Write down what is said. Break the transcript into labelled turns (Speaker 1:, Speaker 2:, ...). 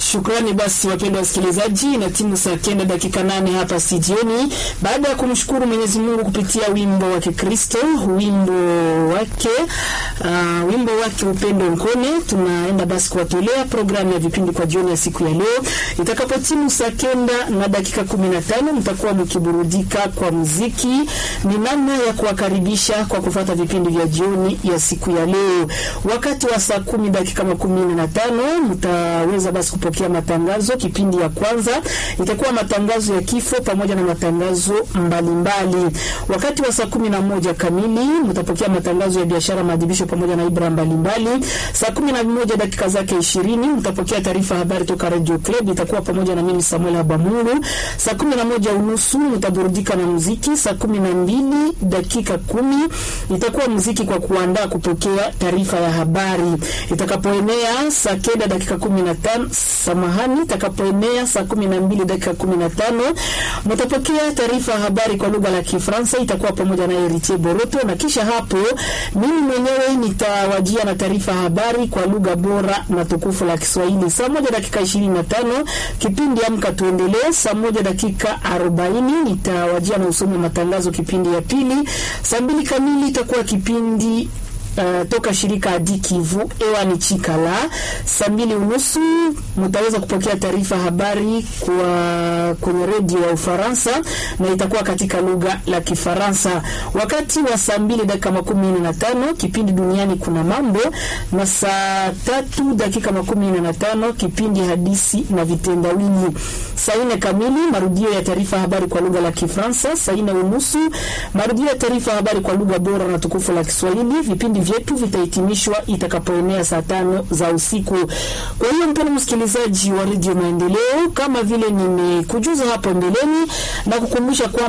Speaker 1: Shukrani basi wapendwa wasikilizaji, na timu saa kenda dakika nane hapa studioni, baada ya kumshukuru Mwenyezi Mungu kupitia wimbo wa Kikristo, wimbo wake uh, wimbo wake upendo nkone. Tunaenda basi kuwatolea programu ya vipindi kwa jioni ya siku ya leo. Itakapotimu saa kenda na dakika kumi na tano mtakuwa mkiburudika kwa muziki. Ni namna ya kuwakaribisha kwa kufuata vipindi vya jioni ya siku ya leo. Wakati wa saa kumi dakika makumi na tano mtaweza basi kupokea matangazo. Kipindi ya kwanza itakuwa matangazo ya kifo pamoja na matangazo mbalimbali mbali. Wakati wa saa kumi na moja kamili mtapokea matangazo ya biashara, maadhibisho pamoja na ibra mbalimbali. Saa kumi na moja dakika zake ishirini mtapokea taarifa habari toka Radio Club, itakuwa pamoja na mimi Samuel Habamuru. Saa kumi na moja unusu mtaburudika na muziki. Saa kumi na mbili dakika kumi itakuwa muziki kwa kuandaa kupokea taarifa ya habari. Itakapoenea saa kenda dakika kumi na tano samahani, itakapoenea saa kumi na mbili dakika kumi na tano mtapokea taarifa ya habari kwa lugha la Kifaransa, itakuwa pamoja na Eritier Boroto, na kisha hapo mimi mwenyewe nitawajia na taarifa ya habari kwa lugha bora na tukufu la Kiswahili. Saa moja dakika ishirini na tano kipindi Amka Tuendelee. Saa moja dakika arobaini nitawajia na usomi wa matangazo kipindi ya pili. Saa mbili kamili itakuwa kipindi Uh, toka shirika Adi Kivu ewa ni Chikala. Saa mbili unusu mtaweza kupokea taarifa habari kwa kwenye redio ya Ufaransa na itakuwa katika lugha la Kifaransa. Wakati wa saa mbili dakika makumi nne na tano kipindi duniani kuna mambo, na saa tatu dakika makumi nne na tano kipindi hadisi na vitendawili. Saa nne kamili marudio ya taarifa habari kwa lugha la Kifaransa. Saa nne unusu marudio ya taarifa habari kwa lugha bora na tukufu la Kiswahili. Vipindi vyetu vitahitimishwa itakapoenea saa tano za usiku. Kwa hiyo mpendwa msikilizaji wa redio Maendeleo, kama vile nimekujuza hapo mbeleni na kukumbusha kwamba